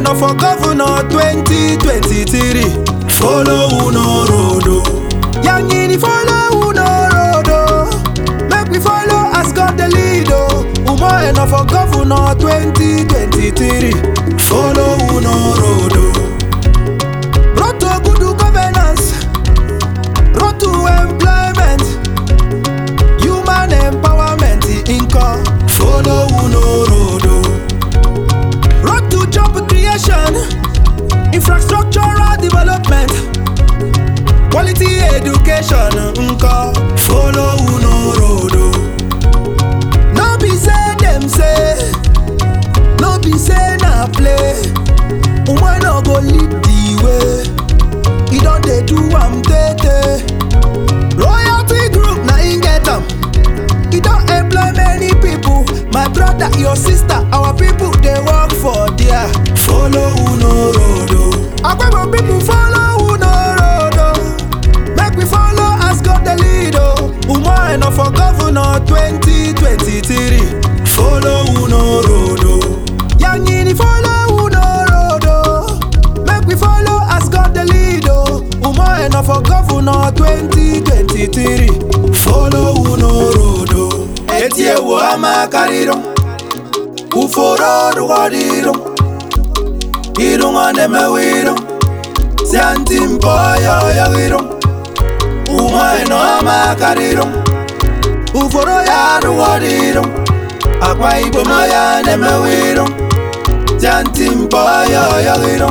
Umoeno for governor 2023. Follow Uno Rodo. Yangini follow Uno road. Make we follow as God the lead. oh. Umoeno for governor 2023. Follow Uno Rodo. Road to good governance. Road to employment. Human empowerment. Inco. Follow Uno Rodo. Road to job creation, infrastructural development, quality education. Nko. Follow Uno Rodo. No be say dem say, no be say na play. Woman no go lead the way. He don dey do am tey Royalty group na im get am. He don employ many people. My brother, your sister, our people dey work for there. Follow Uno Rodo. Agbebo people follow Uno road oh. Make we follow as God the lead oh. Umoeno for governor 2023. Follow Uno Rodo. Yangini follow Uno road oh. Make we follow as God the lead oh. Umoeno for governor 2023. Follow Uno Rodo. Etiewo amakariro. Uforo rugodiro. Irungo nemewiro. Sianti mpoyo yagiro. Umoeno amakariro. Uforo ya Ya rugodiro. Akwa ibom ya nemewiro. Sianti mpoyo yagiro.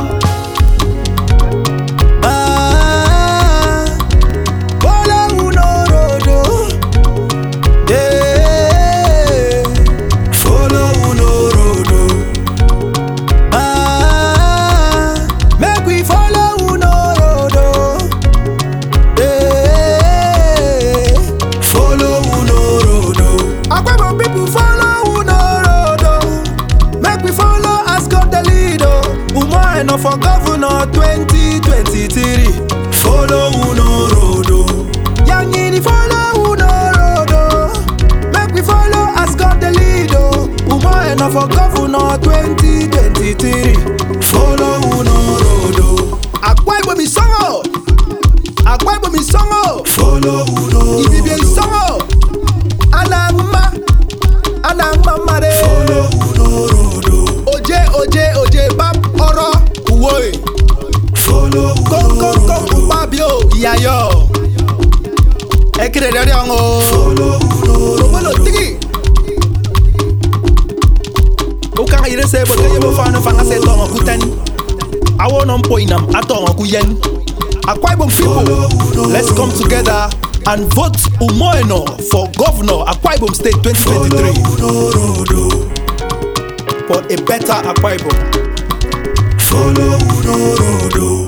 ah. Follow Uno road oh. Yeah. Follow Uno Rodo. Ah, make we follow Uno road oh. Eh, Follow Uno Rodo. Agbebo people follow Uno road oh. Make we follow as God the lead oh. Umoeno for governor 2023. Follow Uno Rodo. Yangini follow Uno road oh. Make we follow as God the lead oh. Umoeno for governor 2023. Follow Uno Rodo. Akwa Ibom isongo. Akwa Ibom isongo. Follow Uno Ibibie Rodo. isongo. Anangma. Anangma mare. Follow Uno Rodo. Oje oje oje bam oro. Uwoe. Follow Kom Uno kom kom Rodo. upabio. Iyayo. Ekire dere ongo. Follow Uno Lobolo Rodo. tigi. Ukanga ire se boke yebo fanu fanga se tongo kuten. Awo non poinam atongo kuyen. Akwa Ibom people, let's come together and vote Umoeno for governor Akwa Ibom State 2023 Uno Rodo. for a better Akwa Ibom. Follow Uno Rodo.